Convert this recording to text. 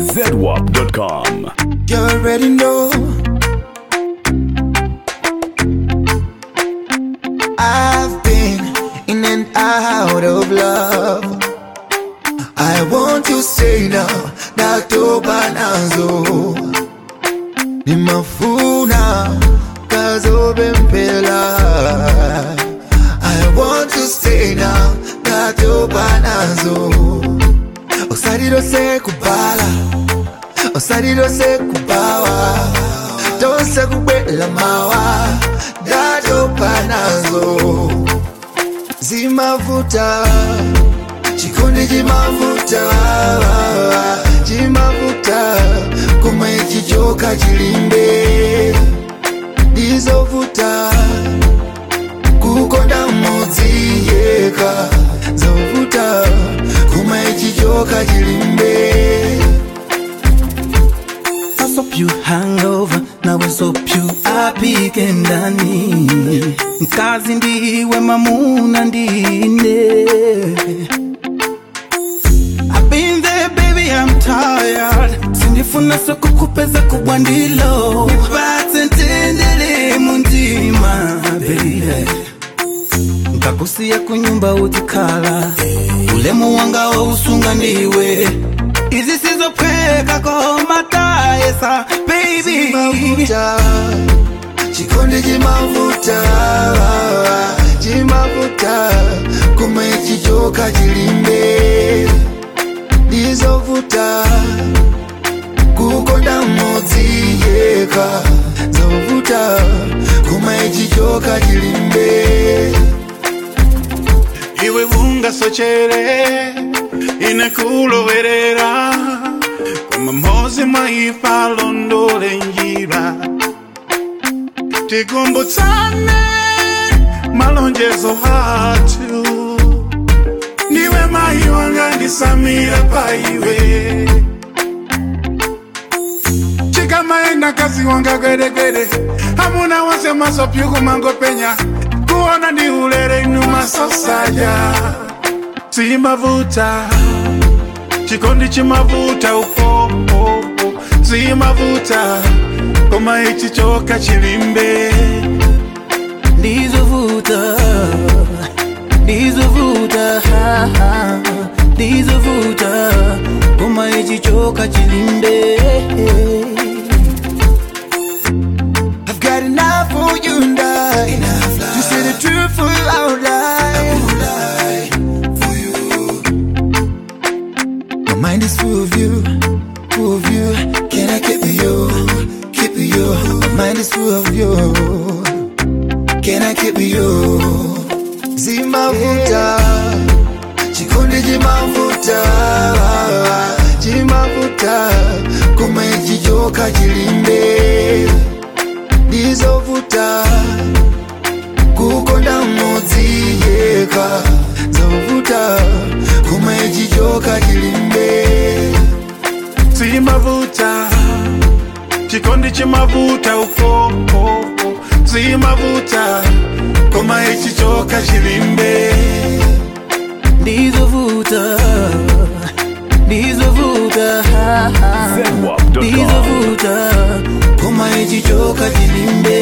ZWAP.com. You already know. I've been in and out of love. I want to say now, natoba nazo. Nimafuna kazobe mpela. I want to stay now, natoba nazo. Osaliro se kubala osalirose kubawa tose kubwela mawa datopa nazo zimavuta chikondi chimavuta chimavuta koma ichichoka chilimbe ndizovuta kukonda mudzi yeka zovuta koma ichichoka chilimbe I hope you hangover na we hope you apike ndani mkazi ndiwe mamuna ndine I've been there baby I'm tired sindifuna sokukupeza kubwa ndilo nipate ntendele muntima baby nkakusiya kunyumba utikhala ulemu wanga wousunga ndiwe izi sizopheka komatayesa baby chimavuta chikondi chimavuta chimavuta koma ichichoka chilimbe ndizovuta kukonda mudzi yeka zovuta koma ichichoka chilimbe iwe ungasochere inekuloverera koma mhozi mwaipa londole njira tikumbutsane malonjezo athu ndiwe mayi wanga ndisamira paiwe chikamaenda kazi wanga gweregwere hamuna wose masopyuku mangopenya kuona ndi ulere inu masosaja zimavuta chikondi chimavuta upopo zimavuta koma ichichoka chilimbe ndizovuta ndizovuta ha, ha, ndizovuta koma ichichoka chilimbe I've got enough for you and I. Enough to say the truth for you, I would lie. for you. My mind is full of you, full of you. Can I keep you, keep you? My mind is full of you. Can I keep you? Zimavuta, chikondi chimavuta, chimavuta, koma ichichoka chilimbe ndizovuta kukonda mudzi yeka zovuta koma ichichoka chilimbe zimavuta chikondi chimavuta upopo zimavuta koma ichichoka chilimbe ndizovuta ndizovuta ha, ha, ZWAP.com. ndizovuta koma ichichoka chilimbe